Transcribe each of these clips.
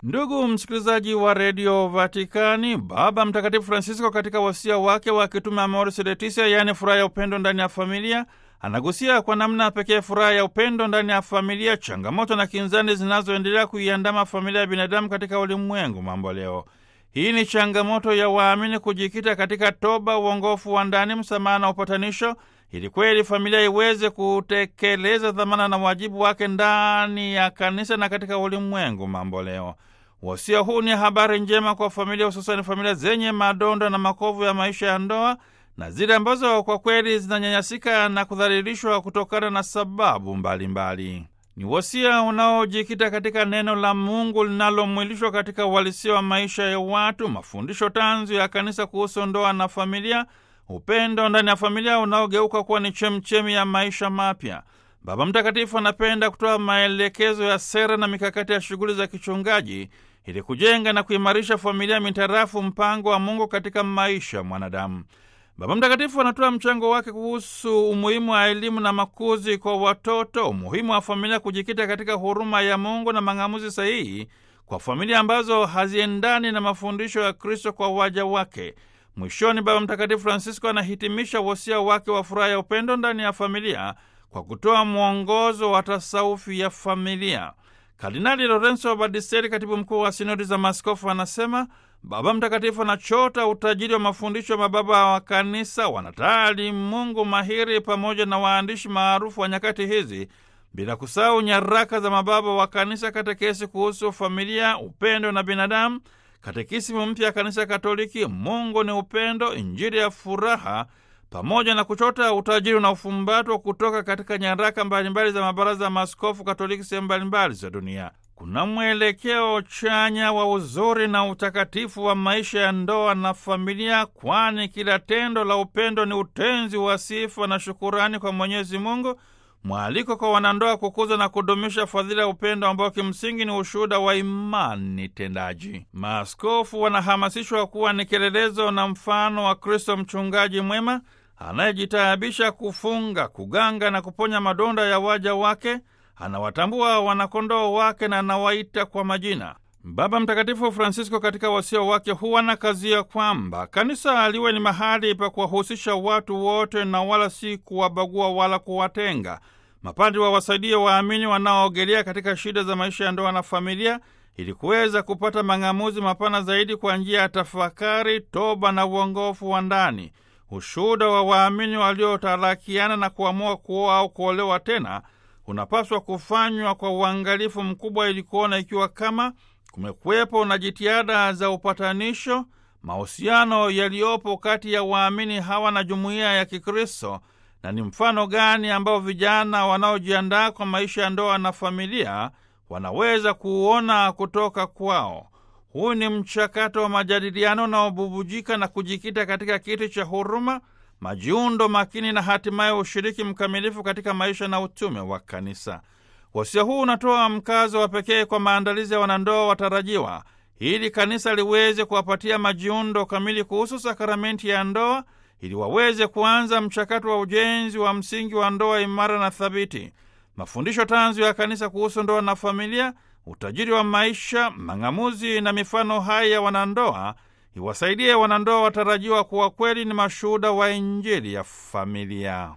Ndugu msikilizaji wa redio Vatikani, Baba Mtakatifu Francisco katika wasia wake wa kitume Amoris Laetitia, yaani furaha ya upendo ndani ya familia, anagusia kwa namna pekee furaha ya upendo ndani ya familia, changamoto na kinzani zinazoendelea kuiandama familia ya binadamu katika ulimwengu mambo leo. Hii ni changamoto ya waamini kujikita katika toba, uongofu wa ndani, msamaha na upatanisho, ili kweli familia iweze kutekeleza dhamana na wajibu wake ndani ya kanisa na katika ulimwengu mambo leo. Wasia huu ni habari njema kwa familia, hususani familia zenye madonda na makovu ya maisha ya ndoa na zile ambazo kwa kweli zinanyanyasika na kudhalilishwa kutokana na sababu mbalimbali mbali. Ni wasia unaojikita katika neno la Mungu linalomwilishwa katika uhalisia wa maisha ya watu, mafundisho tanzu ya kanisa kuhusu ndoa na familia, upendo ndani ya familia unaogeuka kuwa ni chemchemi ya maisha mapya. Baba Mtakatifu anapenda kutoa maelekezo ya sera na mikakati ya shughuli za kichungaji ili kujenga na kuimarisha familia mitarafu mpango wa Mungu katika maisha ya mwanadamu. Baba Mtakatifu anatoa mchango wake kuhusu umuhimu wa elimu na makuzi kwa watoto, umuhimu wa familia kujikita katika huruma ya Mungu na mang'amuzi sahihi kwa familia ambazo haziendani na mafundisho ya Kristo kwa waja wake. Mwishoni, Baba Mtakatifu Francisco anahitimisha wosia wake wa furaha ya upendo ndani ya familia kwa kutoa mwongozo wa tasaufi ya familia. Kardinali Lorenzo Badisteri, katibu mkuu wa sinodi za maaskofu, anasema Baba Mtakatifu anachota utajiri wa mafundisho ya mababa wa kanisa, wanatayari Mungu mahiri, pamoja na waandishi maarufu wa nyakati hizi, bila kusahau nyaraka za mababa wa kanisa, katekesi kuhusu familia, upendo na binadamu, katekisimu mpya ya kanisa Katoliki, Mungu ni upendo, injili ya furaha pamoja na kuchota utajiri na ufumbatwa kutoka katika nyaraka mbalimbali za mabaraza ya maaskofu Katoliki sehemu mbalimbali za dunia. Kuna mwelekeo chanya wa uzuri na utakatifu wa maisha ya ndoa na familia, kwani kila tendo la upendo ni utenzi wa sifa na shukurani kwa Mwenyezi Mungu, mwaliko kwa wanandoa kukuza na kudumisha fadhila ya upendo ambao kimsingi ni ushuhuda wa imani tendaji. Maaskofu wanahamasishwa kuwa ni kielelezo na mfano wa Kristo mchungaji mwema anayejitaabisha kufunga, kuganga na kuponya madonda ya waja wake. Anawatambua wanakondoo wake na anawaita kwa majina. Baba Mtakatifu Francisco katika wasia wake huwa na kazia kwamba kanisa aliwe ni mahali pa kuwahusisha watu wote na wala si kuwabagua wala kuwatenga. Mapadri wawasaidie waamini wanaoogelea katika shida za maisha ya ndoa na familia, ili kuweza kupata mang'amuzi mapana zaidi kwa njia ya tafakari, toba na uongofu wa ndani. Ushuhuda wa waamini waliotalakiana na kuamua kuoa au kuolewa tena unapaswa kufanywa kwa uangalifu mkubwa ili kuona ikiwa kama kumekuwepo na jitihada za upatanisho, mahusiano yaliyopo kati ya waamini hawa na jumuiya ya Kikristo, na ni mfano gani ambao vijana wanaojiandaa kwa maisha ya ndoa na familia wanaweza kuuona kutoka kwao. Huu ni mchakato wa majadiliano unaobubujika na kujikita katika kiti cha huruma, majiundo makini na hatimaye ushiriki mkamilifu katika maisha na utume wa kanisa. Wasia huu unatoa mkazo wa pekee kwa maandalizi ya wanandoa watarajiwa, ili kanisa liweze kuwapatia majiundo kamili kuhusu sakramenti ya ndoa, ili waweze kuanza mchakato wa ujenzi wa msingi wa ndoa imara na thabiti. Mafundisho tanzu ya kanisa kuhusu ndoa na familia utajiri wa maisha, mang'amuzi na mifano hai ya wanandoa iwasaidie wanandoa watarajiwa kuwa kweli ni mashuhuda wa Injili ya familia.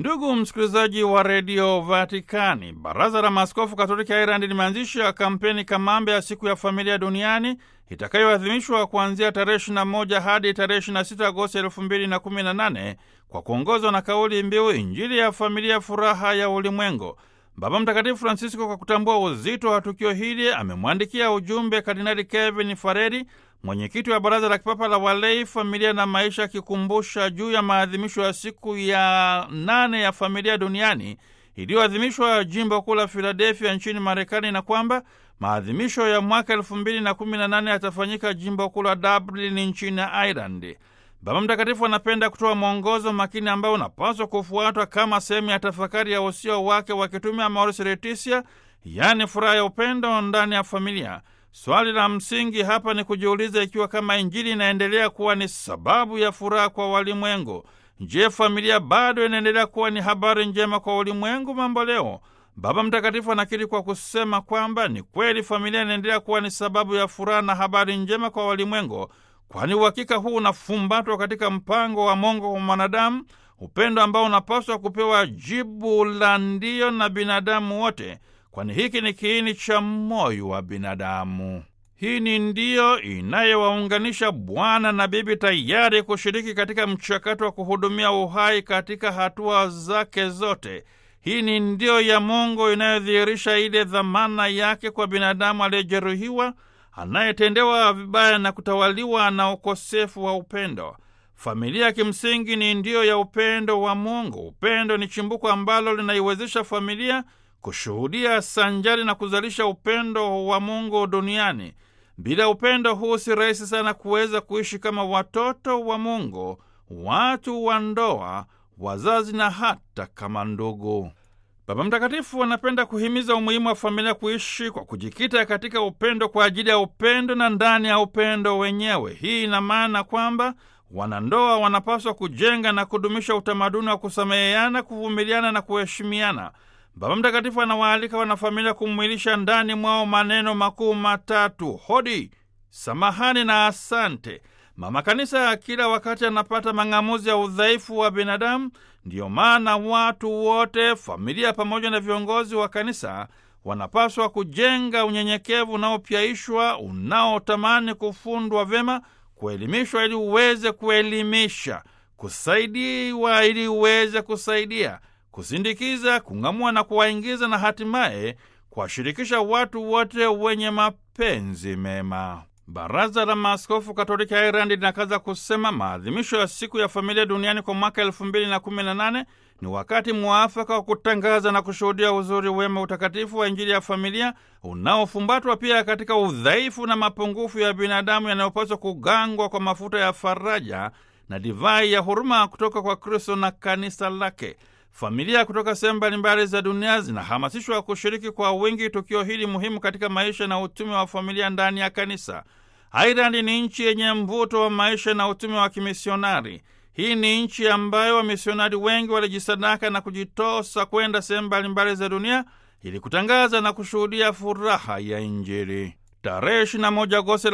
Ndugu msikilizaji wa redio Vatikani, baraza la maaskofu katoliki Ireland limeanzisha kampeni kamambe ya siku ya familia duniani itakayoadhimishwa kuanzia tarehe 21 hadi tarehe 26 Agosti 2018 kwa kuongozwa na kauli mbiu Injili ya familia, furaha ya ulimwengu. Baba Mtakatifu Francisco, kwa kutambua uzito wa tukio hili, amemwandikia ujumbe Kardinali Kevin Fareri, mwenyekiti wa Baraza la Kipapa la Walei, Familia na Maisha, akikumbusha juu ya maadhimisho ya siku ya nane ya familia duniani iliyoadhimishwa jimbo kuu la Filadelfia nchini Marekani, na kwamba maadhimisho ya mwaka elfu mbili na kumi na nane yatafanyika jimbo kuu la Dublin nchini Ireland. Baba Mtakatifu anapenda kutoa mwongozo makini ambao unapaswa kufuatwa kama sehemu ya tafakari ya usio wake wa kitume Amoris Laetitia, yaani furaha ya upendo ndani ya familia. Swali la msingi hapa ni kujiuliza ikiwa kama Injili inaendelea kuwa ni sababu ya furaha kwa walimwengu, je, familia bado inaendelea kuwa ni habari njema kwa ulimwengu mambo leo? Baba Mtakatifu anakiri kwa kusema kwamba ni kweli familia inaendelea kuwa ni sababu ya furaha na habari njema kwa walimwengu, kwani uhakika huu unafumbatwa katika mpango wa Mungu kwa mwanadamu, upendo ambao unapaswa kupewa jibu la ndio na binadamu wote, kwani hiki ni kiini cha moyo wa binadamu. Hii ni ndiyo inayowaunganisha bwana na bibi, tayari kushiriki katika mchakato wa kuhudumia uhai katika hatua zake zote. Hii ni ndiyo ya Mungu inayodhihirisha ile dhamana yake kwa binadamu aliyejeruhiwa, anayetendewa vibaya na kutawaliwa na ukosefu wa upendo. Familia kimsingi ni ndiyo ya upendo wa Mungu. Upendo ni chimbuko ambalo linaiwezesha familia kushuhudia sanjari na kuzalisha upendo wa Mungu duniani. Bila upendo huu si rahisi sana kuweza kuishi kama watoto wa Mungu, watu wa ndoa, wazazi na hata kama ndugu. Baba Mtakatifu anapenda kuhimiza umuhimu wa familia kuishi kwa kujikita katika upendo kwa ajili ya upendo na ndani ya upendo wenyewe. Hii ina maana kwamba wanandoa wanapaswa kujenga na kudumisha utamaduni wa kusameheana, kuvumiliana na kuheshimiana. Baba Mtakatifu anawaalika wanafamilia kumwilisha ndani mwao maneno makuu matatu: hodi, samahani na asante. Mama Kanisa kila wakati anapata mang'amuzi ya udhaifu wa binadamu. Ndiyo maana watu wote, familia pamoja na viongozi wa kanisa, wanapaswa kujenga unyenyekevu unaopyaishwa, unaotamani kufundwa vyema, kuelimishwa ili uweze kuelimisha, kusaidiwa ili uweze kusaidia, kusindikiza, kung'amua na kuwaingiza, na hatimaye kuwashirikisha watu wote wenye mapenzi mema. Baraza la Maaskofu Katoliki Ireland linakaza kusema maadhimisho ya siku ya familia duniani kwa mwaka elfu mbili na kumi na nane ni wakati mwafaka wa kutangaza na kushuhudia uzuri, wema, utakatifu wa Injili ya familia unaofumbatwa pia katika udhaifu na mapungufu ya binadamu yanayopaswa kugangwa kwa mafuta ya faraja na divai ya huruma kutoka kwa Kristo na kanisa lake. Familia kutoka sehemu mbalimbali za dunia zinahamasishwa kushiriki kwa wingi tukio hili muhimu katika maisha na utume wa familia ndani ya kanisa. Ireland ni nchi yenye mvuto wa maisha na utume wa kimisionari. Hii ni nchi ambayo wamisionari wengi walijisadaka na kujitosa kwenda sehemu mbalimbali za dunia ili kutangaza na kushuhudia furaha ya Injili. Tarehe 21 Agosti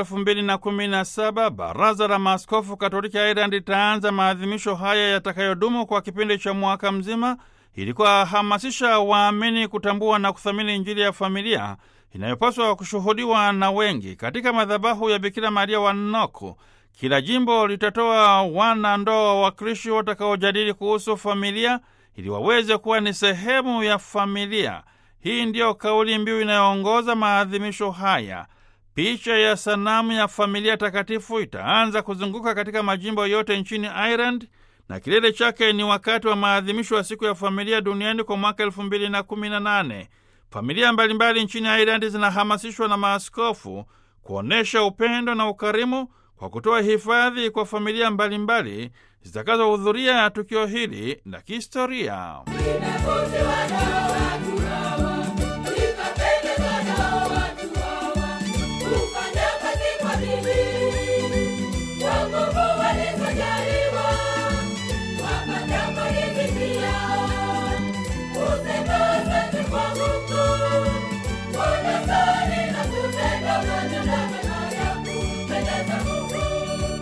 2017 Baraza la Maaskofu Katoliki Ireland itaanza maadhimisho haya yatakayodumu kwa kipindi cha mwaka mzima ili kuwahamasisha waamini kutambua na kuthamini Injili ya familia inayopaswa kushuhudiwa na wengi. Katika madhabahu ya Bikira Maria wa Noku, kila jimbo litatoa wana ndoa wawakilishi watakaojadili kuhusu familia ili waweze kuwa ni sehemu ya familia. Hii ndiyo kauli mbiu inayoongoza maadhimisho haya. Picha ya sanamu ya familia takatifu itaanza kuzunguka katika majimbo yote nchini Ireland na kilele chake ni wakati wa maadhimisho ya siku ya familia duniani kwa mwaka elfu mbili na kumi na nane. Familia mbalimbali nchini Ireland zinahamasishwa na maaskofu kuonyesha upendo na ukarimu kwa kutoa hifadhi kwa familia mbalimbali zitakazohudhuria tukio hili la kihistoria.